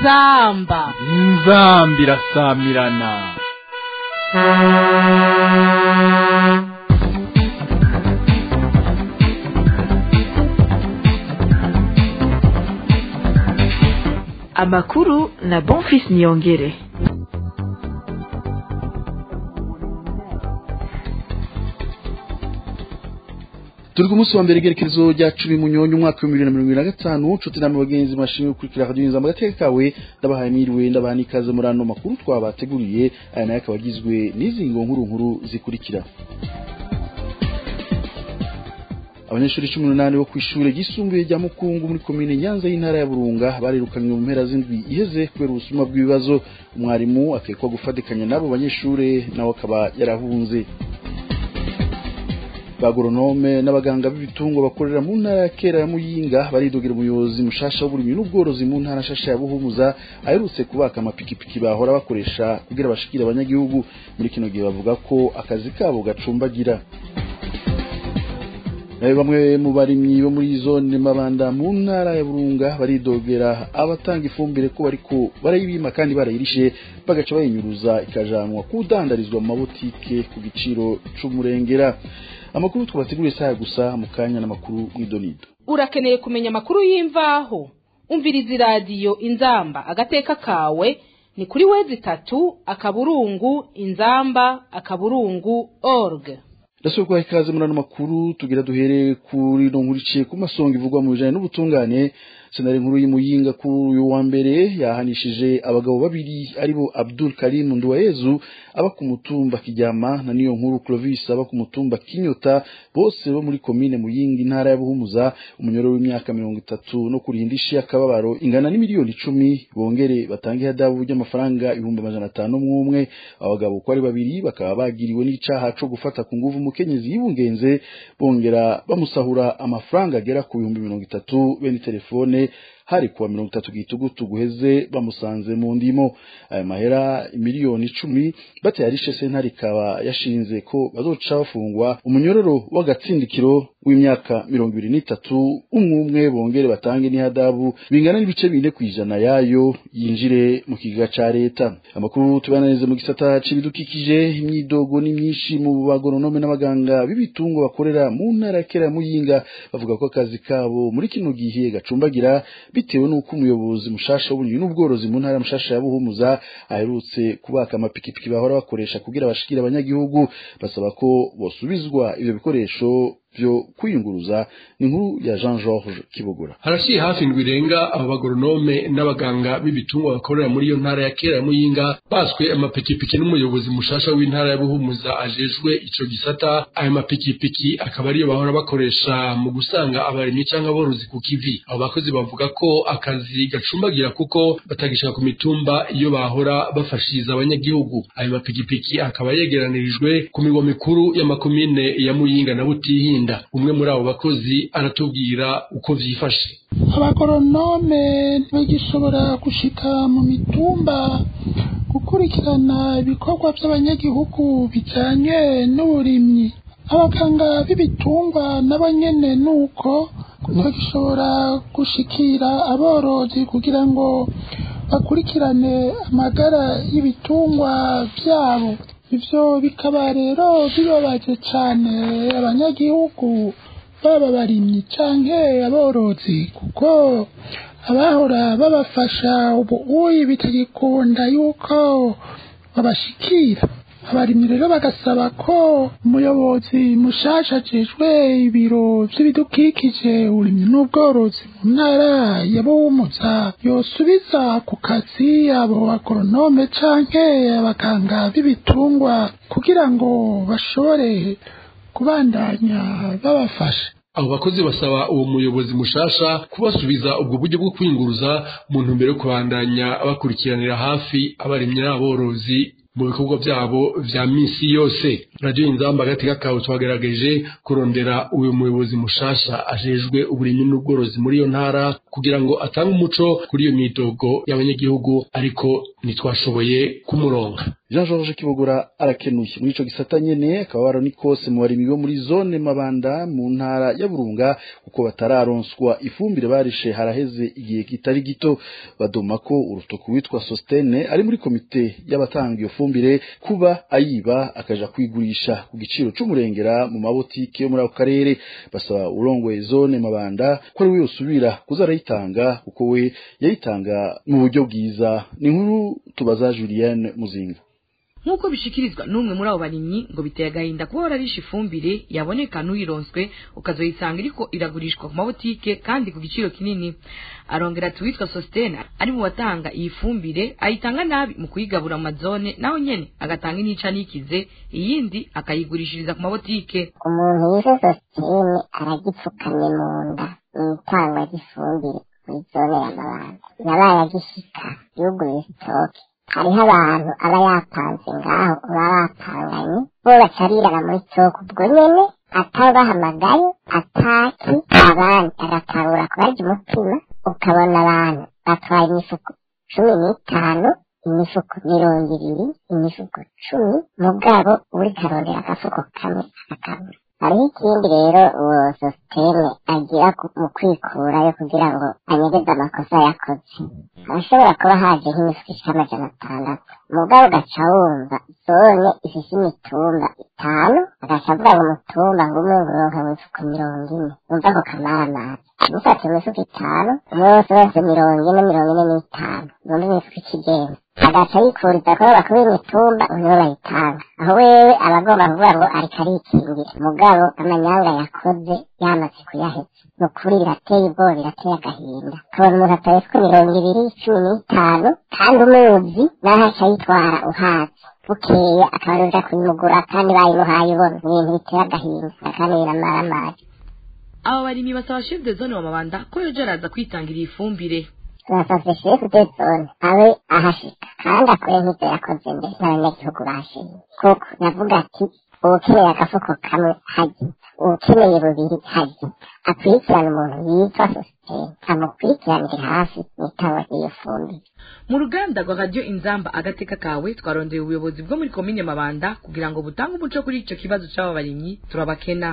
inzamba inzamba irasamirana amakuru na bonfis niyongere turi ku munsi wa mbere igerekezo rya cumi munyonyi umwaka w'ibihumbi bibiri na mirongo ibiri na gatanu nshuti namwe bagenzi mashimwe gukurikira radiyo inzamba agateka kawe ndabahaye mwiriwe ndabaha n'ikaze muri ano makuru twabateguriye aya nayo akaba agizwe n'izi ngo nkuru nkuru zikurikira abanyeshuri cumi n'umunani bo ku ishuri ryisumbuye rya mukungu muri komine nyanza y'intara ya burunga barirukanywe mu mpera z'indwi iheze kubera ubusuma bw'ibibazo umwarimu akekwa gufatikanya n'abo banyeshuri nawe akaba yarahunze bagoronome n'abaganga b'ibitungo bakorera mu ntara ya kera ya muyinga baridogera umuyobozi mushasha w'uburimyi n'ubworozi mu ntara nshasha ya buhumuza aherutse kubaka amapikipiki bahora bakoresha kugira bashikire abanyagihugu muri kino gihe bavuga ko akazi kabo gacumbagira nawe bamwe mu barimyi bo muri zone mabanda mu ntara ya burunga baridogera abatanga ifumbire ko bariko barayibima kandi barayirishe bagaca bayinyuruza ikajanwa kudandarizwa mu mabotike ku giciro c'umurengera amakuru twabateguriye saa gusa mu kanya n'amakuru mw'idonido urakeneye kumenya amakuru y'imvaho umviriza iradiyo inzamba agateka kawe ni kuri wezi itatu akaburungu inzamba akaburungu org ndasaba kubaha ikaze muri ano makuru tugira duhere kuri no nkurikiye ku masonga ivugwa mu bijanye n'ubutungane senari nkuru y'imuyinga kuri uyu wa mbere yahanishije abagabo babiri aribo Abdul Karim Nduwayezu aba ku mutumba Kijyama na niyo nkuru Clovis aba ku mutumba Kinyota bose bo muri komine Muyinga intara ya Buhumuza umunyoro w'imyaka mirongo itatu no kurihindisha akababaro ingana n'imiliyoni icumi bongere batange hadabu ry'amafaranga ibihumbi amajana atanu umwe abagabo uko ari babiri bakaba bagiriwe n'icaha co gufata ku nguvu umukenyezi yibungenze bongera bamusahura amafaranga agera ku bihumbi mirongo itatu bene telefone hari kuwa mirongo itatu gitugutu guheze bamusanze mu ndimo aya mahera miliyoni icumi batayarishe sentare ikaba yashinze ko bazoca bafungwa umunyororo w'agatsindikiro w'imyaka mirongo ibiri n'itatu umwe umwe bongere batange n'ihadabu bingana n'ibice bine ku ijana yayo yinjire mu kiga ca leta amakuru tubananize mu gisata c'ibidukikije imyidogo ni myinshi mu bagoronome n'abaganga b'ibitungo bakorera mu ntara ya kera ya muyinga bavuga ko akazi kabo muri kino gihe gacumbagira bitewe n'uko umuyobozi mushasha w'uburimyi n'ubworozi mu ntara mushasha ya buhumuza aherutse kubaka amapikipiki bahora bakoresha kugira bashikire abanyagihugu basaba ko bosubizwa ivyo bikoresho vyo kwiyunguruza ni inkuru ya Jean Georges Kibogora harashiye hafi indwi irenga aba bagoronome n'abaganga b'ibitungwa bakorera muri iyo ntara ya kera ya muyinga baswe amapikipiki n'umuyobozi mushasha w'intara ya buhumuza ajejwe ico gisata ayo mapikipiki akaba ariyo bahora bakoresha mu gusanga abarimyi canke aborozi ku kivi abo bakozi bavuga ko akazi gacumbagira kuko batagishaka ku mitumba iyo bahora bafashiriza abanyagihugu ayo mapikipiki akaba yegeranirijwe ku migwa mikuru y'amakomine ya muyinga na butihinda umwe muri abo bakozi aratubwira uko vyifashe abagoronome ntibagishobora gushika mu mitumba gukurikirana ibikorwa by'abanyagihugu bijanye n'uburimyi abaganga b'ibitungwa nabo nyene nuko ntibagishobora gushikira aborozi kugira ngo bakurikirane amagara y'ibitungwa vyabo ivyo bikaba rero bibabaje cane abanyagihugu baba barimyi canke aborozi kuko abahora babafasha ubu uyi bitagikunda yuko babashikira abarimyi rero bagasaba ko umuyobozi mushasha ajejwe ibiro vy'ibidukikije uburimyi n'ubworozi mu ntara ya buhumuza yosubiza ku kazi abo bagoronome canke abaganga b'ibitungwa kugira ngo bashobore kubandanya babafasha abo bakozi basaba uwo muyobozi mushasha kubasubiza ubwo buryo bwo kwinguruza mu ntumbero yo kubandanya bakurikiranira hafi abarimyi n'aborozi mu bikorwa byabo vya misi yose radiyo inzamba agateka kawe twagerageje kurondera uyu muyobozi mushasha ajejwe uburimyi n'ubworozi muri iyo ntara kugira ngo atange umuco kuri iyo midogo y'abanyagihugu ariko ntitwashoboye kumuronga Jean Georges Kibogora arakenuye muri ico gisata nyene akababaro ni kose mu barimyi bo muri zone Mabanda mu ntara ya Burunga kuko batararonswa ifumbire barishe haraheze igihe kitari gito badoma ko urutoku witwa Sostene ari muri komite y'abatanga iyo fumbire kuba ayiba akaja kwigurisha ku giciro c'umurengera mu mabotike yo muri ako karere basaba urongoye zone Mabanda ko ari we yosubira kuza arayitanga kuko we yayitanga mu buryo bwiza ni nkuru tubaza Julienne Muzinga nk'uko bishikirizwa n'umwe muri abo barimyi ngo biteye agahinda kuba wararisha ifumbire yaboneka n'uyironswe ukazoyisanga iriko iragurishwa ku mabotike kandi ku giciro kinini arongera ati uwitwa sositene ari mu batanga iyi fumbire ayitanga nabi mu kuyigabura mu mazone naho nyene agatanga inica n'ikize iyindi akayigurishiriza ku mabotike umuntu yishe sositene aragipfukamye mu nda mu itangwa ry'ifumbire muri zone ya mabanda yabaye agishika yuguruye sitoke hariho abantu aba yapanze ngaho baba bapanganye bo bacarirana muri sitoke ubwo nyene atabahamagaye ataki abandi agatangura kubarya umutima ukabona abantu batwaye imifuko cumi n'itanu imifuko mirongo ibiri imifuko cumi mugabo uri karondera agafuko kamwe akakabura hariho ikindi rero uwo sositeme agira mu kwikurayo kugira ngo anyegeze amakosa yakoze harashobora kuba haje nk'imifuko ishika amajana atandatu mugabo ugaca wumva zone ifise imitumba itanu agaca avuga ngo umutumba ngumwe nguronka imifuko mirongo ine wumva ako kamaramaza dufata imifuko itanu umwe wose wese mirongo ine mirongo ine n'itanu numva imifuko ikigenda agaca yikuriza ko bakuru imitumba nibo bayitanga aho wewe aba agomba kuvuga ngo ariko arikingira mugabo amanyanga yakoze yamaze kuyaheza ni ukuri birateye ubwoba birateye agahinda ukabona umuntu atabetswe mirongo ibiri cumi n'itanu kandi umuzi naho aca yitwara uhazi bukeye akaba aruja kuyimugura kandi bayimuhaye ubona ni ibintu biteye agahinda kandi biramaramaje aba barimyi basaba chef de zone wa mabanda ko yoja araza kwitangira iyi fumbire turasavye shefu de zone abe ahashika kandi akore nk'ivyo yakoze mbere n'abanyagihugu bashimye kuko yavuga ati uwukeneye agafuko kamwe hagi uwukeneye bubiri hagi akurikirana umuntu yitwa sositene amukurikiranire hafi n'itangwa ry'iyo fumbire mu ruganda rwa radiyo inzamba agateka kawe twarondeye ubuyobozi bwo muri komine mabanda kugira ngo butange umuco kuri ico kibazo c'aba barimyi turabakena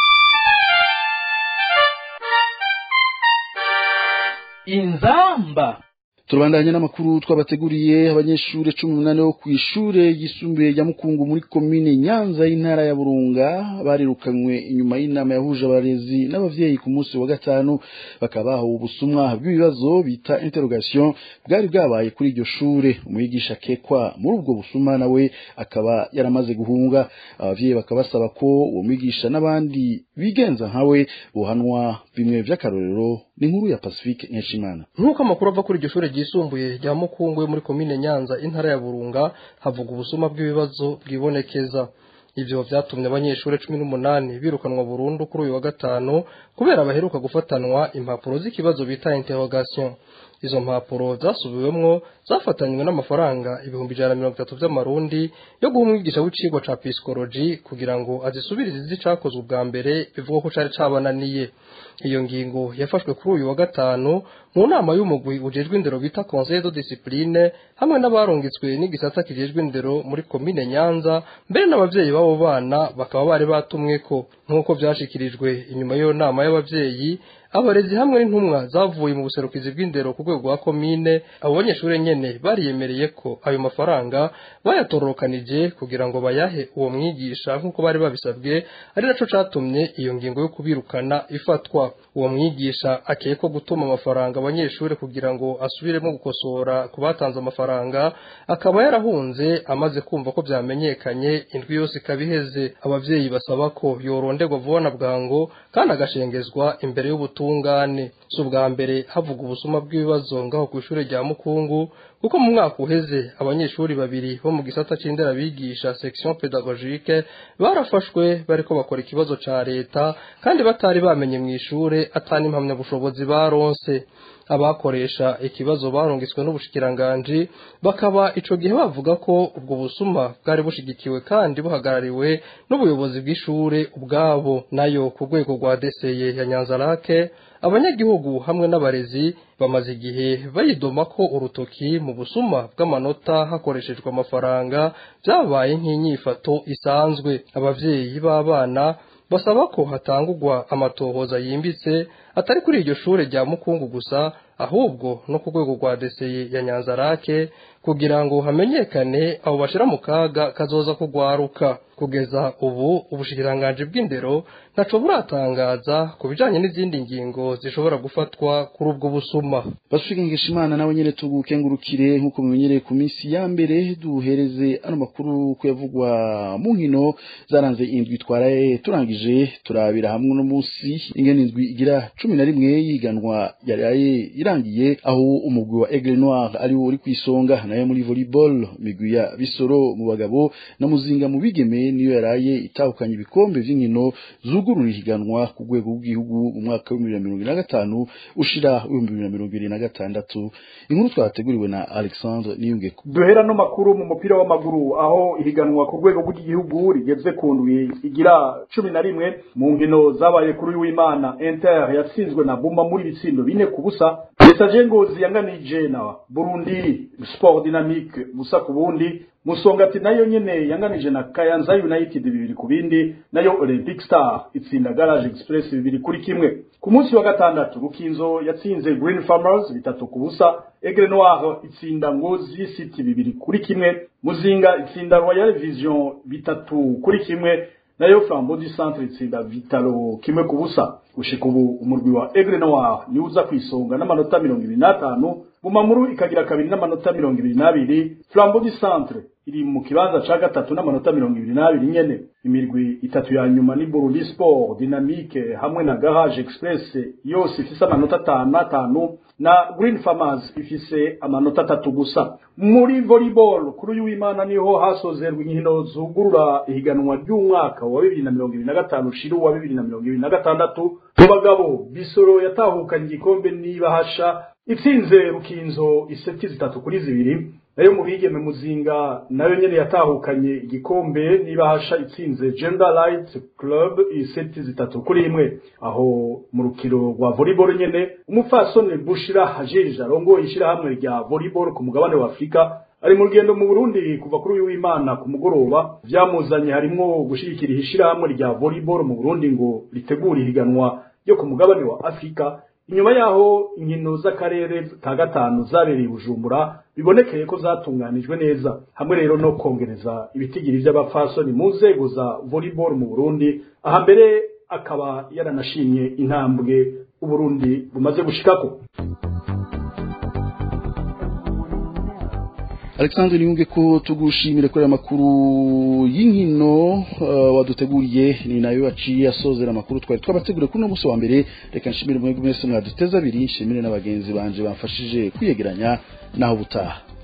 inzamba turabandanya n'amakuru twabateguriye abanyeshuri cumi n'umunani bo ku ishure yisumbuye rya mukungu muri komine nyanza y'intara ya burunga barirukanywe inyuma y'inama yahuje abarezi n'abavyeyi ku munsi wa gatanu bakaba bahawe ubusumwa bw'ibibazo bita interrogation bwari bwabaye kuri iryo shure umwigisha akekwa muri ubwo busuma nawe akaba yaramaze guhunga abavyeyi bakaba basaba ko uwo mwigisha n'abandi bigenza nkawe bohanwa bimwe vy'akarorero ni inkuru ya pacifique nkeshimana nk'uko amakuru ava kuri iryo shure ryisumbuye rya mukungu yo muri komine nyanza intara ya burunga havuga ubusuma bw'ibibazo bwibonekeza ivyo vyatumye abanyeshuri cumi n'umunani birukanwa burundu kuri uyu wa gatanu kubera baheruka gufatanwa impapuro z'ikibazo bita interrogation izo mpapuro zasubiwemwo zafatanywe n'amafaranga ibihumbi ijana na mirongo itatu vy'amarundi yo guha umwigisha w'icigwa ca psychology kugira ngo azisubirize izicakozwe ubwa mbere bivuga ko cari cabananiye iyo ngingo yafashwe kuri uyu wa gatanu mu nama y'umugwi ujejwe indero bita conseil de discipline hamwe n'abarungitswe n'igisata kijejwe indero muri komine nyanza mbere n'abavyeyi b'abo bana bakaba bari batumweko nk'uko vyashikirijwe inyuma y'iyo nama y'abavyeyi abarezi hamwe n'intumwa zavuye mu buserukizi bw'indero ku rwego rwa komine abo banyeshuri nyene bariyemereye ko ayo mafaranga bayatororokanije kugira ngo bayahe uwo mwigisha nk'uko bari babisabwe ari naco catumye iyo ngingo yo kubirukana ifatwa uwo mwigisha akekwa gutuma amafaranga abanyeshuri kugira ngo asubiremo gukosora ku batanze amafaranga akaba yarahunze amaze kumva ko vyamenyekanye indwi yose ikaba iheze abavyeyi basaba ko yoronderwa vuba na bwango kandi agashengezwa imbere y'ubutungane si ubwa mbere havuga ubusuma bw'ibibazo ngaho ku ishure rya mukungu kuko mu mwaka uheze abanyeshuri babiri bo mu gisata c'inderabigisha section pedagogique barafashwe bariko bakora ikibazo ca leta kandi batari bamenye mw'ishure atani impamyabushobozi baronse abakoresha ikibazo barungitswe n'ubushikiranganji bakaba ico gihe bavuga ko ubwo busuma bwari bushigikiwe kandi buhagarariwe n'ubuyobozi bw'ishure ubwabo nayo ku rwego rwa deseye ya nyanzarake abanyagihugu hamwe n'abarezi bamaze igihe bayidoma ko urutoki mu busuma bw'amanota hakoreshejwe amafaranga byabaye nk'inyifato isanzwe abavyeyi b'abana basaba ko hatangurwa amatohoza yimbitse atari kuri iryo shure rya mukungu gusa ahubwo no ku rwego rwa deseye ya nyanzarake kugira ngo hamenyekane abo bashira mu kaga kazoza kugwaruka kugeza ubu ubushikiranganji bw'indero ntaco buratangaza ku bijanye n'izindi ngingo zishobora gufatwa kuri ubwo busuma basubikengesha imana nawe nyene tugukengurukire nk'uko mumenyereye ku minsi ya mbere duhereze ano makuru kuyavugwa mu nkino zaranze indwi twaraye turangije turabira hamwe no munsi ingene indwi igira cumi na rimwe yiganwa yaraye irangiye aho umugwi wa Aigle Noir ari wo uri kwisonga nayo muri volleyball migwi ya Bisoro mu bagabo na Muzinga mu bigeme niyo yaraye itahukanye ibikombe vy'inkino zugurura ihiganwa ku rwego rw'igihugu mu mwaka wa 2025 ushira wa 2026 inkuru twateguriwe na Alexandre Niyungeko duhera no makuru mu mupira w'amaguru aho ihiganwa ku rwego rw'igihugu rigeze ku ndwi igira cumi na rimwe mu nkino zabaye kuri uyu w'Imana Inter yatsinzwe na Buma muri bitsindo bine ku busa Messager Ngozi yanganije na Burundi Sport Dynamique busa ku bundi Musongati nayo nyene yanganije na Kayanza United bibiri ku bindi nayo Olympic Star itsinda Garage Express bibiri kuri kimwe ku munsi wa gatandatu Rukinzo yatsinze Green Farmers bitatu ku busa Aigle Noir itsinda Ngozi City bibiri kuri kimwe Muzinga itsinda Royal Vision bitatu kuri kimwe nayo Flambeau du Centre itsinda Vitalo kimwe ku busa gushika ubu umurwi wa Aigle Noir ni uza kwisonga n'amanota mirongo ibiri n'atanu Bumamuru ikagira kabiri n'amanota mirongo ibiri n'abiri Flambeau du Centre iri mu kibanza ca gatatu n'amanota mirongo ibiri n'abiri nyene imirwi itatu ya nyuma ni Burundi Sport Dynamique hamwe na Garage Express yose ifise amanota atanu atanu na Green Farmers ifise amanota atatu gusa muri volleyball kuri uyu w'Imana niho hasozerwa inkino zugurura ihiganwa ry'umwaka wa bibiri na mirongo ibiri na gatanu shiru wa bibiri na mirongo ibiri na gatandatu mu bagabo Bisoro yatahukanye igikombe n'ibahasha itsinze Rukinzo iseti zitatu kuri zibiri nayo mu bigeme muzinga nayo nyene yatahukanye igikombe n'ibahasha itsinze Gender Light Club iseti zitatu kuri imwe aho mu rukiro rwa volleyball nyene umupfasoni Bushira Hajeje arongoye ishirahamwe rya volleyball ku mugabane wa Afrika ari mu rugendo mu Burundi kuva kuri uyu w'Imana ku mugoroba vyamuzanye harimwo gushigikira ishirahamwe rya volleyball mu Burundi ngo ritegure ihiganwa ryo ku mugabane wa Afrika inyuma yaho inkino z'akarere ka gatanu zabereye Bujumbura bibonekeye ko zatunganijwe neza hamwe rero no kongereza ibitigiri by'abapfasoni mu nzego za volleyball mu Burundi aha mbere akaba yaranashimye intambwe Uburundi bumaze gushikako Alexandre Niyunge ko tugushimire kuri amakuru y'inkino uh, waduteguriye ni nayo yaciye asozera amakuru twari twabateguriye kuri no musi wa mbere reka nshimire mwebwe mwese mwaduteza abiri nshimire n'abagenzi banje bamfashije kwiyegeranya naho butaha